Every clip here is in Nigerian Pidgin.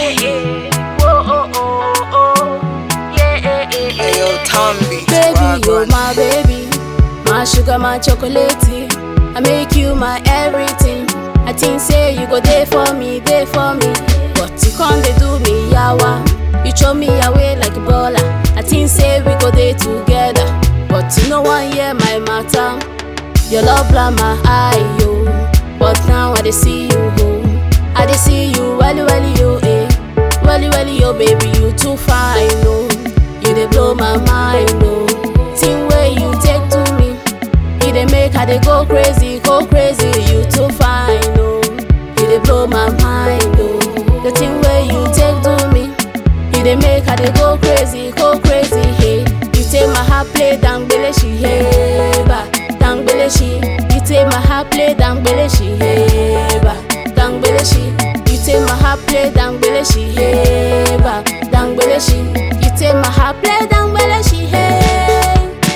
Whoa, oh, oh, oh. Yeah, yeah, yeah, yeah. Hey, yo, Tom Beach. Baby, you're Wagwan. my baby, my sugar, my chocolate. I make you my everything. I think say you go there for me, there for me. But you can't they do me yawa. You throw me away like a baller. I think say we go there together. But you know one year my matter. Your love blind my eye, yo. But now I dey see you, ho. I dey see you, welly welly yo, eh. Welly welly yo, baby, you too fine, no. You dey blow my mind, no. Thing way you take to me, you dey make I dey go crazy, go crazy. You too fine, no. You dey blow my mind, no. The thing way you take to me, you dey make I dey go crazy, go crazy. Hey, you take my heart play down, she hey, ba, down she. You take my heart play down, she hey, ba, down she. You take my heart play down, she hey, ba, down she. You take my heart play down, she hey.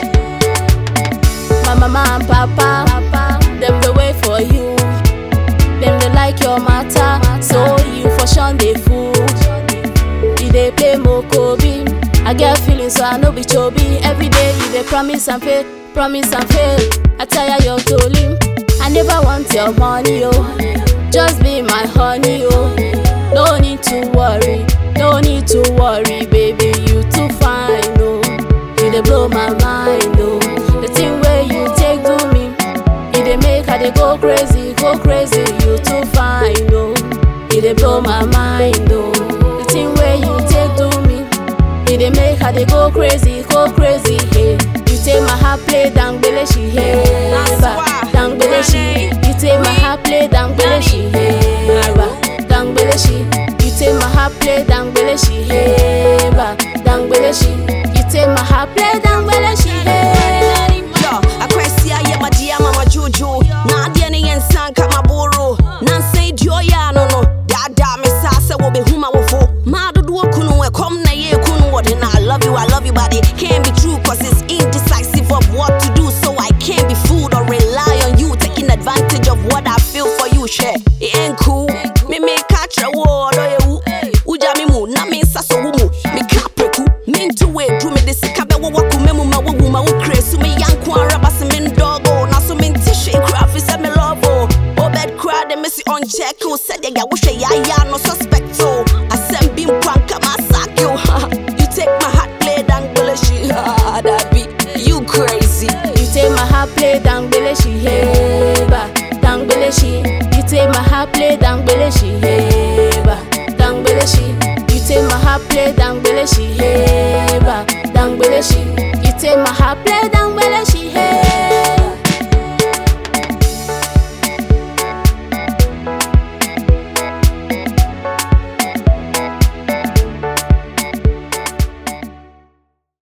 My mama and papa, papa, them the wait for you. Them they like your matter, so you for sure they fool. You dey play Mokobi. I get feelings, so I know be chobi. Every day you dey promise and fail, promise and fail. I tire your tolling. I never want your money, oh. Just be my honey, oh. No need to worry, no need to worry, baby. You too fine, oh. You dey blow my mind, oh. The thing where you take to me, you dey make I dey go crazy, go crazy. You too fine, oh. You dey blow my mind, oh. The thing where you take to me, you dey make I dey go crazy, go crazy. Hey, you take my heart play down, she hey, ba, down she. You take my heart play down, she hey, ba, down she. You take my heart play down, she hey, ba, down she. You take my heart play down, she hey. Yo, akwasi aye madia mama juju. Na adie ne yensan ka maboro. Na nsan dio ya no no. Dada me sa se wo be huma wo fo. Ma dodo kunu e kom na ye kunu what and I love you, I love you but it can't be true cause it's indecisive of what to do so I can't be fooled or rely on you taking advantage of what I feel for you share. It ain't cool. Me me catch a word or you. Uja mi mu na me nsa so wo mu. Me ka preku. Me ntu we dru me de sika be wo waku me mu ma wo wu ma wo kresu me yanko araba se me ndogo na so me nti hwe kra fi se me love oh. Oh bed cry de me si on check oh said ya wo hwe ya ya no suspect oh. Asem bi nkwanka ma sack you. You take my heart play down bullish. Ah, that be you crazy. You take my heart play down she hey ba down she. You take my heart play down she hey ba down she. You take my heart play down she